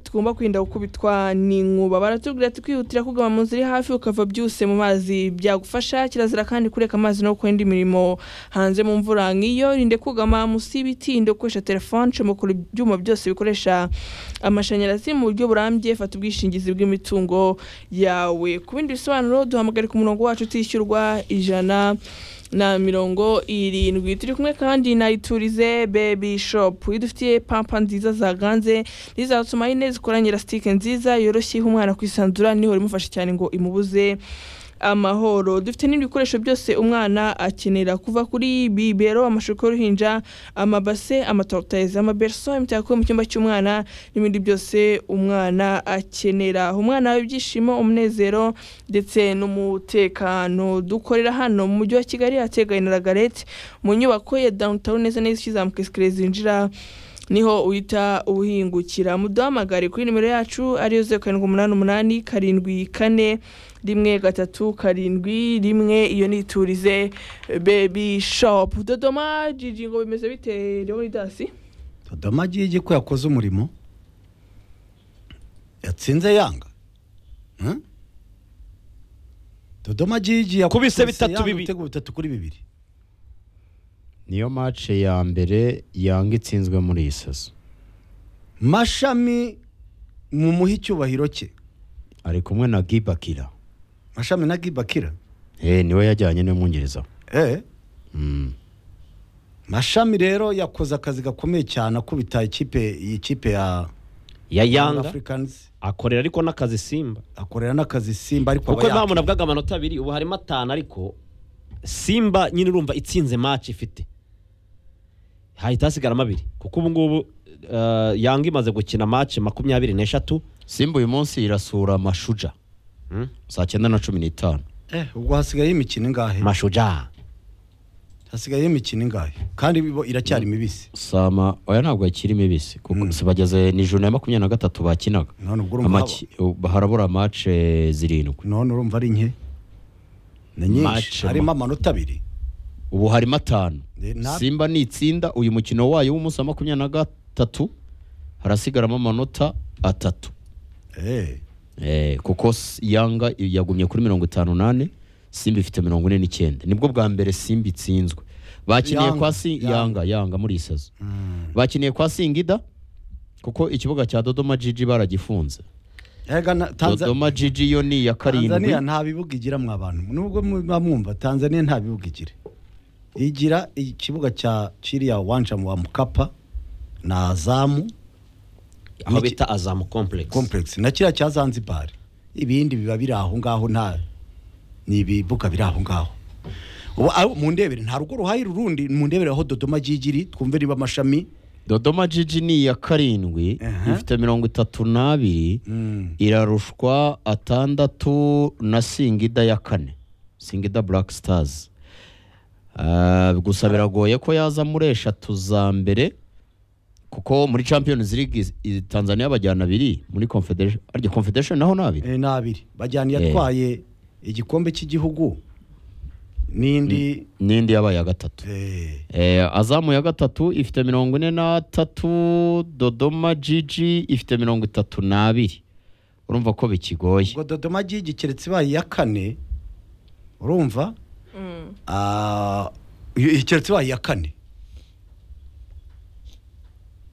tugomba kwirinda gukubitwa n'inkuba baratubwira ati kwihutira kugama mu nzira iri hafi ukava byuse mu mazi byagufasha kirazira kandi kureka amazi no gukora indi mirimo hanze mu mvura nk'iyo irinde kugama munsi y'ibiti irinde gukoresha telefone comokora ibyuma byose bikoresha amashanyarazi mu buryo burambye fata ubwishingizi bw'imitungo yawe ku bindi bisobanuro duhamagarika umurongo wacu utishyurwa ijana na mirongo irindwi turi kumwe kandi na iturize bebi shopu idufitiye pampa nziza zaganze n'izatuma nyine zikoranye rasitike nziza yoroshye iha umwana kwisanzura niho imufasha cyane ngo imubuze amahoro dufite n'ibikoresho byose umwana akenera kuva kuri bibero amashuka y'uruhinja amabase amatarotayiza amabereso imitako mu cyumba cy'umwana n'ibindi byose umwana akenera umwana ibyishimo umunezero ndetse n'umutekano dukorera hano mu mujyi wa kigali hateganye na ragarete mu nyubako ya downtown neza neza ikizamuka esikariye zinjira niho uhita uhingukira muduhamagare kuri nimero yacu ariyo zeru karindwi umunani umunani karindwi kane rimwe gatatu karindwi rimwe iyo ni iturize bebi shopu dodoma jiji ngo bimeze bite leonidasi dodoma jiji ko yakoze umurimo yatsinze yanga Hmm? dodoma jiji Kubise bitatu yanga bibi. ibitego bitatu kuri bibiri niyo mace ya mbere yanga itsinzwe muri iyi saso mashami mumuhe icyubahiro cye ari kumwe na gibakira mashami na gibakira eh niwe yajyanye n'umwongereza eh Mm. mashami rero yakoze akazi gakomeye cyane akubita ikipe iyi kipe ya ya yanga africans akorera ariko n'akazi simba akorera n'akazi simba ariko kuko aba impamvu yakira. navugaga amanota abiri ubu harimo atanu ariko simba nyine urumva itsinze maci ifite hahita hasigaramo abiri kuko ubu ngubu eh, yanga imaze gukina maci makumyabiri n'eshatu simba uyu munsi irasura mashuja Mm. saa cyenda na cumi n'itanu eh ubwo hasigaye imikino ingahe mashuja hasigaye imikino ingahe kandi bo iracyari mibisi sama oya ntabwo yakiri mibisi kuko Mm. si bageze ni ijoro ya makumyabiri na gatatu bakinaga none ubwo urumva Amaki- ubu harabura mace zirindwi none urumva ari nke ni nyinshi Match, harimo amanota abiri ubu harimo atanu Eh, na- simba nitsinda uyu mukino wayo w'umunsi wa makumyabiri na gatatu harasigaramo amanota atatu eh Eh, kuko S- yanga yagumye kuri mirongo itanu n'ane simba ifite mirongo ine n'icyenda nibwo bwa mbere simba itsinzwe bakiniye Yanga, kwa si Yanga. yanga yanga muri iyi sazo bakiniye kwa singida kuko ikibuga cya dodoma jiji baragifunze Ega na- Tanza- dodoma jiji yo ni iya karindwi tanzaniya nta bibuga igira mwa bantu nubwo muba mwumva tanzaniya nta bibuga igira igira ikibuga cya kiriya wanja wa mukapa na azamu aho Niki- bita azamu complex complex na kiriya cya zanzibar ibindi biba biri aho ngaho nta ni ibibuga biri aho ngaho ubu aho- mu ndebere nta rugo ruhari rundi mu ndebere aho dodoma jigiri twumve niba amashami dodoma jiji ni iya karindwi Aha. ifite mirongo itatu n'abiri irarushwa atandatu na singida ya kane singida black stars Ah, gusa biragoye ko yaza muri eshatu za mbere kuko muri champions league is- i- tanzania bajyana abiri muri confederation arya confederation naho ni abiri Eh, ni abiri bajyana Eh. yatwaye igikombe cy'igihugu n'indi n'indi yabaye iya gatatu eh, Eh, azamu ya gatatu ifite mirongo ine n'atatu dodoma jiji ifite mirongo itatu n'abiri urumva ko bikigoye ubwo dodoma jigi keretse ibaye iya kane urumva Ah, i- keretse ibaye iya kane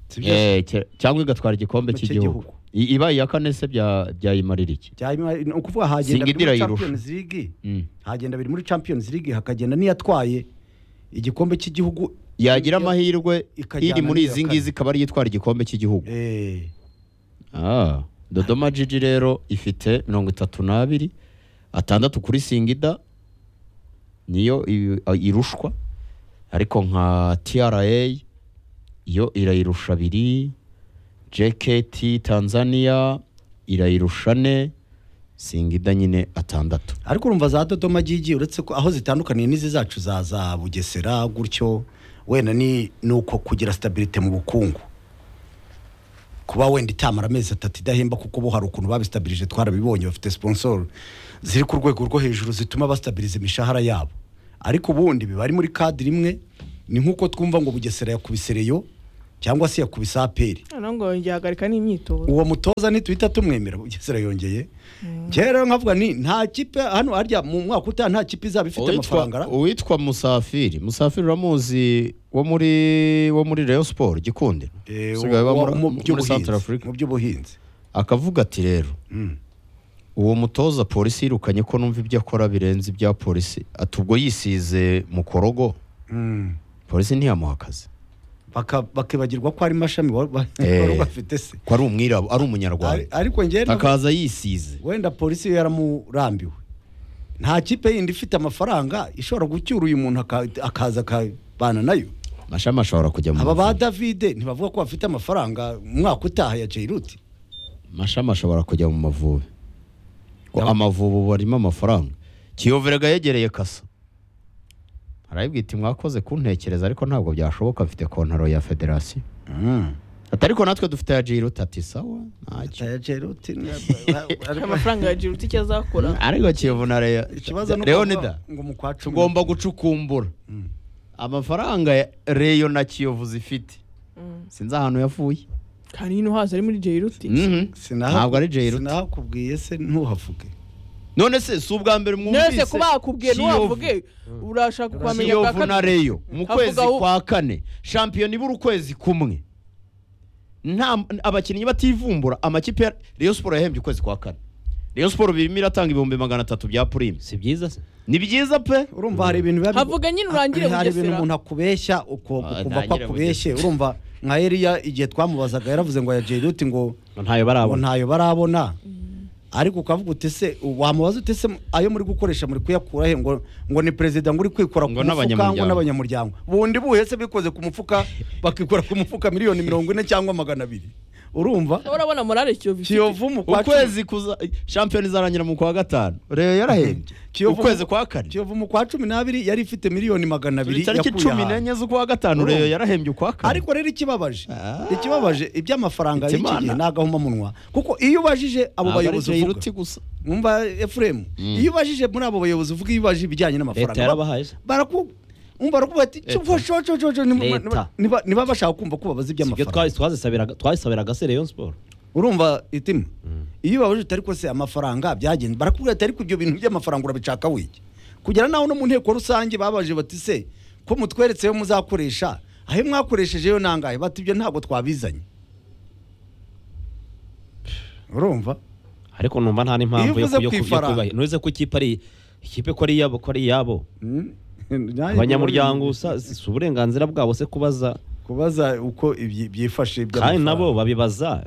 sibyo Eh, cye- cyangwa igatwara igikombe Mu cy'igihugu cy'igihugu. I- ibaye iya kane se bya- byayimarira iki Byayima- ni ukuvuga hagenda Singida biri muri irayirusha. Champions League Mm. hagenda biri muri Champions League hakagenda n'iyatwaye igikombe cy'igihugu yagira amahirwe ikajyana iri muri n'iya izi kane. ngizi ikaba ariyo itwara igikombe cy'igihugu Eh, Ah, dodoma jiji rero ifite mirongo itatu n'abiri atandatu kuri singida niyo i- a- irushwa ariko nka tra yo irayirusha abiri jkt tanzania irayirusha ne singida nyine atandatu ariko urumva za dodoma jigi uretse ko aho zitandukaniye n'izi zacu za za bugesera gutyo wenda ni ni uko kugira stabilite mu bukungu kuba wenda itamara amezi atatu idahemba kuko bo hari ukuntu babistabirije twarabibonye bafite sponsor ziri ku rwego rwo hejuru zituma bastabiriza imishahara yabo ariko ubundi biba ari muri kadiri imwe ni nk'uko twumva ngo bugesera yakubise reyo cyangwa se yakubise aperi noneho ngo yongeye ahagarika n'imyitozo uwo mutoza nituhita tumwemera bugesera yongeye kera nkavuga ni nta kipe hano harya mu mwaka utaha nta kipe izaba ifite amafaranga ra- uwitwa uwitwa musafiri musafiri uramuzi wo muri wo muri Rayon Sport gikundi Eh, usigaye uba wa- muri- mu muri by'ubuhinzi, Central Africa mu by'ubuhinzi akavuga ati rero Mm. uwo mutoza polisi yirukanye ko numva ibyo akora birenze ibya polisi ati ubwo yisize mu korogo Mm. polisi ntiyamuha akazi Baka- bakibagirwa ko ari mashami wari wari- Eh. wari bafite se ko ari umwirabo ari Ari- umunyarwanda ariko njyewe navuga- akaza yisize wenda polisi yo yaramurambiwe nta kipe yindi ifite amafaranga ishobora gucyura uyu muntu aka- akaza akabana nayo amashami ashobora kujya mu aba ba buvuzi. davide ntibavuga ko bafite amafaranga mu mwaka utaha ya jairuti amashami ashobora kujya mu mavubi Ko amavubi ubu arimo amafaranga kiyoverega yegereye kasa arayibwita mwakoze kuntekereza ariko ntabwo byashoboka mfite kontaro ya federasiyo ati ariko natwe dufite ya jiruti ati sawa ntacyo ya jairuti amafaranga ya jiruti icyo azakora ariko kiyovu na Reyo- ikibazo ni leonida ngo mu kwa cumi tugomba gucukumbura amafaranga ya reyo na kiyovu zifite sinzi ahantu yavuye kandi hino hazo ari muri jiruti Mhm. Sinaha- ntabwo ari jeyiruti sinahakubwiye se ntuhavuge none se si ubwa mbere nese mwumvise kuba yakubwiye Kiyovu. ntiwavuge urashaka kwamenya bwa kiyovu na kabiri reyo mu kwezi Avuga aho- kwa kane shampiyona ibura ukwezi kumwe nta abakinnyi bativumbura amakipe ya reyo siporo yahembye ukwezi kwa kane reyo siporo birimo iratanga ibihumbi magana atatu bya purime si byiza se ni byiza pe urumva hari ibintu biba bigo- Havuga nyine urangire hari ibintu Bugesera. umuntu akubeshya uko- Ah, ukumva ko ntangire akubeshye urumva nka Eliya igihe twamubazaga yaravuze ngo ya jairuti ngo ntayo ngo barabona ntayo barabona ariko ukavuga uti se wamubaza uti se ayo muri gukoresha muri kuyakura he ngo ngo ni perezida ngo uri kwikora ku Ngo mufuka ngo n'abanyamuryango. n'abanyamuryango bundi buhe se bikoze ku mufuka bakikora ku mufuka miliyoni mirongo ine cyangwa magana abiri urumva urabona morale kiyovu ifite. kiyovu mu kwa cumi ukwezi kuza shampiyona izarangira mu kwa gatanu reyo yarahembye Kiyovu- ukwezi kwa kane kiyovu mu kwa cumi n'abiri yari ifite miliyoni magana abiri turi tariki yakuye cumi hanze. n'enye z'ukwa gatanu reyo yarahembye ukwa kane ariko rero ikibabaje Ah. ikibabaje iby'amafaranga y'iki Itimana. gihe ni agahomamunwa kuko iyo ubajije abo Ntabwo ari bayobozi uvuga Jairuti gusa mwumva efuremu iyo ubajije muri abo bayobozi uvuga iyo ubajije ibijyanye leta n'amafaranga ba- yarabahaye se baraku umva barakuvuga ati Leta. Leta. niba bashaka kumva ko babaza ibyo iby'amafaranga twazisabiraga twazisabiraga se Rayon Sport urumva itima iyo ubabajije utari se amafaranga byagenze barakubwira ati ariko ibyo bintu by'amafaranga urabishaka wiki kugera naho no mu nteko rusange babajije bati se ko mutweretseyo muzakoresha aho mwakoreshejeyo nangahe bati ibyo ntabwo twabizanye urumva ariko numva nta n'impamvu Iyo yo uvuze ku ifaranga. kuyubaha ntuze ko ikipe ari ikipe ko ari iyabo ko ari iyabo abanyamuryango sa- si si uburenganzira bwabo se kubaza kubaza uko ibyi- byifashe kandi by'amafaranga. nabo babibaza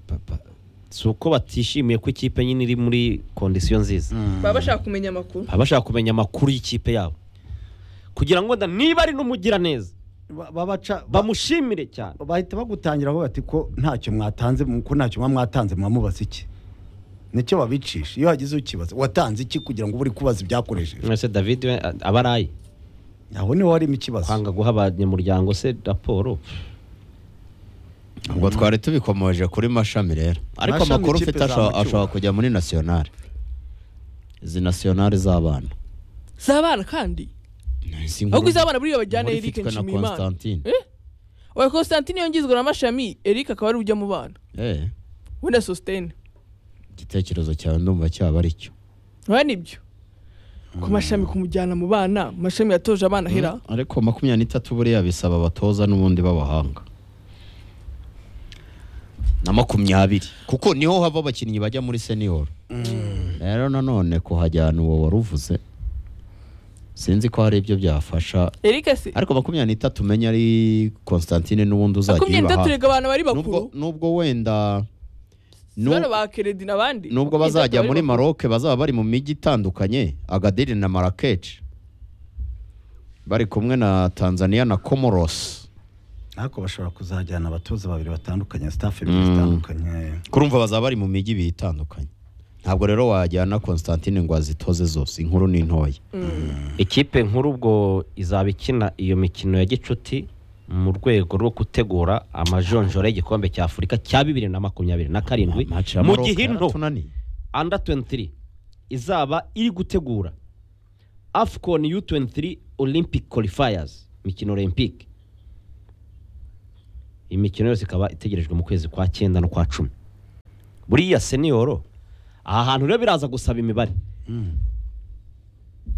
pa- pa- si uko batishimiye ko ikipe nyine iri muri kondisiyo nziza baba bashaka kumenya amakuru baba bashaka kumenya amakuru y'ikipe yabo kugira ngo wenda niba ari n'umugiraneza Ba- babaca ba- bamushimire cyane bahita bagutangiraho bati ko ntacyo mwatanze ko ntacyo muba mwatanze mwamubaza iki nicyo babicisha iyo hagize ukibaza watanze iki kugira ngo ube uri kubaza ibyakoresheje mwese david we a- aba araye aho niho harimo ikibazo kwanga guha abanyamuryango se raporo ubwo twari tubikomoje kuri mashami rero ariko Mashami amakuru ikipe mfite asho- zamucyura. ashobora kujya muri nasiyonari izi nasiyonari z'abana zabana kandi ahubwo izabana buriya bajyane Inkuru Eric ifitwe na Nshimiyimana Constantine. oya Constantine yongizwa na mashami Eric akaba ari ujya mu bana Eh, wenda sositene igitekerezo cyawe ndumva cyaba ari cyo oya nibyo ku mashami kumujyana mu bana mashami yatoje abana hera ariko makumyabiri n'itatu buriya bisaba abatoza n'ubundi b'abahanga na makumyabiri kuko niho hava abakinnyi bajya muri senior rero nanone kuhajyana uwo waruvuze sinzi ko hari ibyo byafasha Eric se ariko makumyabiri n'itatu umenya ari Constantine n'ubundi uzajya makumyabiri n'itatu uyibaha rega abantu bari nubwo, bakuru nubwo wenda nu- bano ba keredi n'abandi nubwo makumyabiri n'itatu bazajya bari muri bakuru. maroke bazaba bari mu mijyi itandukanye agadiri na marakesh bari kumwe na tanzania na comoros ariko bashobora kuzajyana abatoza babiri batandukanye sitafu Mm. ebyiri zitandukanye kurumva bazaba bari mu mijyi ibiri itandukanye ntabwo rero wajyana constantine ngo azitoze zose inkuru ni ntoya ikipe nkuru ubwo izaba ikina iyo mikino ya gicuti mu rwego rwo gutegura amajonjora y'igikombe cya afurika cya bibiri na makumyabiri na karindwi Match ya mu Maroc gihe into yaratunaniye. under 23 izaba iri gutegura afcon u 23 olympic qualifiers mikino olympic imikino yose ikaba itegerejwe mu kwezi kwa cyenda no kwa cumi buriya seniyoro aha hantu rero biraza gusaba imibare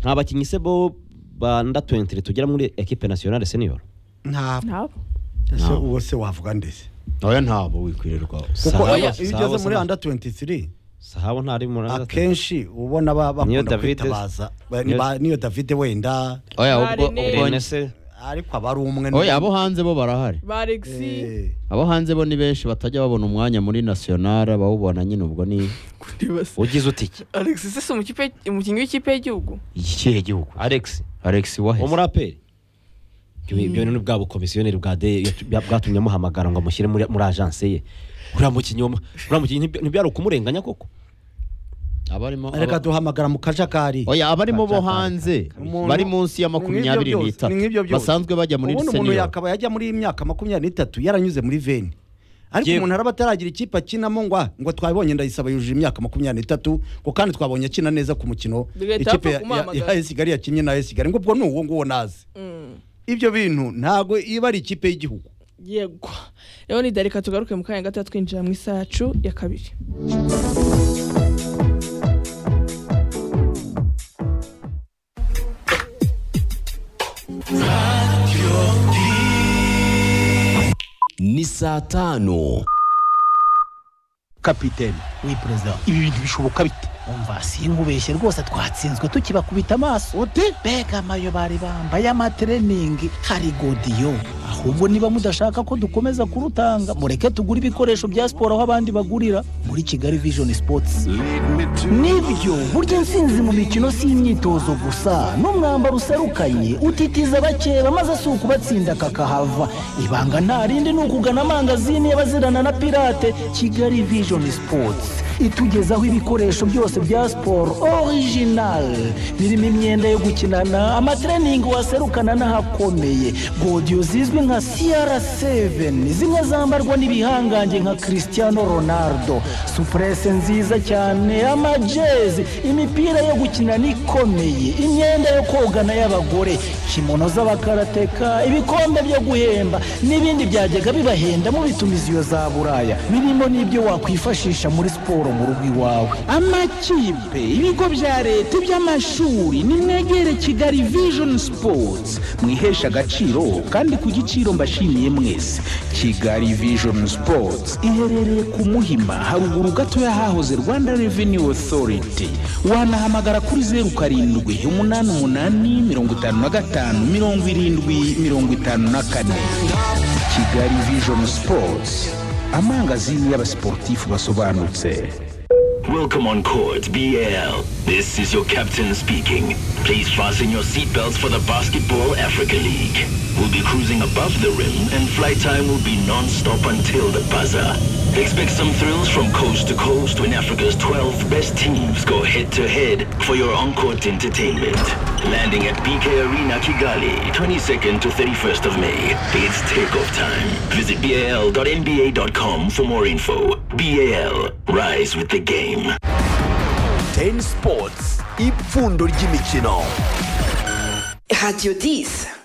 nta bakinnyi se bo banda tuwentire tugera muri ekipe nasiyonale seniyoro ntabwo ntabwo ese Ntabwo. uwo se wavuga ndetse nawe ntabwo wikwirirwa kuko Sahabo- iyo iyo ugeze Sahabo- muri anda 23 sahabo ntari muri akenshi ubona ba- Niyo bakunda David- kwitabaza ba- Niyo- ba- niyo davide wenda oya Ba ubwo Rene. ubwo- Rene se ariko aba ari umwe oya abo hanze bo barahari ba Alexi Eh, abo hanze bo ni benshi batajya babona umwanya muri nasiyonari abawubona nyine ubwo ni kuribasa ugize uti iki Alexi se si umukipe umukinnyi w'ikipe y'igihugu ikihe gihugu alex alex waheze umuraperi ibyo ibyo bintu ni bwa bukomisiyoneri bwa de bwa- bwatumye amuhamagara ngo amushyire muri muri ajanse ye uriya mukinnyi wa- uriya mukinnyi ntiby- ntibyari ukumurenganya koko abarimo reka aba- duhamagara mu kajakari oya abarimo bo Kacaka- hanze Umuntu- bari munsi ya Ni makumyabiri nk'ibyo byose, n'itatu ni nk'ibyo byose. basanzwe bajya muri ubundi umuntu seniyoro yakaba yajya muri myaka makumyabiri n'itatu yaranyuze muri veni ariko Yewe. umuntu araba ataragira ikipe akinamo ngo ah, ngo twabonye ndayisaba yujuje imyaka makumyabiri n'itatu ngo kandi twabonye akina neza ku mukino Leta ikipe yapfa ya- ya kumuhamagara. ya Kigali yakinnye na Kigali ngo ubwo ni uwo nguwo nazi Mm, ibyo bintu ntabwo iba ari ikipe y'Igihugu yego rero ni dareka tugaruke mu kanya gatoya twinjira mu isaha yacu ya kabiri ni saa tanu kapitene we perezida ibi bintu bishoboka bite umva sinkubeshye rwose twatsinzwe tukibakubita amaso ute mbega amayo bari bambaye amatreningi hari godiyo ahubwo niba mudashaka ko dukomeza kurutanga mureke tugure ibikoresho bya siporo aho abandi bagurira muri kigali vision sports nibyo burya intsinzi mu mikino si imyitozo gusa n'umwambaro userukanye utitiza abakeba maze si ukubatsinda kakahava ibanga nta rindi ni ukugana amangazini y'abazirana na pirate kigali vision sports itugezaho ibikoresho byose bya siporo original birimo imyenda yo gukinana amatreningi waserukana n'ahakomeye godiyo zizwi nka cr7 zimwe zambarwa n'ibihangange nka cristiano ronaldo supurese nziza cyane amajezi imipira yo gukinana ikomeye imyenda yo kogana y'abagore kimono z'abakarateka ibikombe byo guhemba n'ibindi byajyaga bibahenda mu bitumiziyo za buraya birimo n'ibyo wakwifashisha muri siporo mu rugo iwawe amakipe ibigo bya leta iby'amashuri nimwegere kigali vision sports mwihesha agaciro kandi ku giciro mbashimiye mwese kigali vision sports iherereye ku muhima haruguru gato y'ahahoze rwanda revenue authority wanahamagara kuri zeru karindwi umunani umunani mirongo itanu na gatanu mirongo irindwi mirongo itanu na kane kigali vision sports amangazini y'abasiporutifu basobanutse Welcome on court, BL. This is your captain speaking. Please fasten your seatbelts for the Basketball Africa League. We'll be cruising above the rim and flight time will be non-stop until the buzzer. Expect some thrills from coast to coast when Africa's 12 best teams go head-to-head for your on-court entertainment. Landing at BK Arena Kigali, 22nd to 31st of May. It's takeoff time. Visit bal.nba.com for more info. BAL, rise with the game. teni sipotsi ipfundo ry'imikino Radio 10.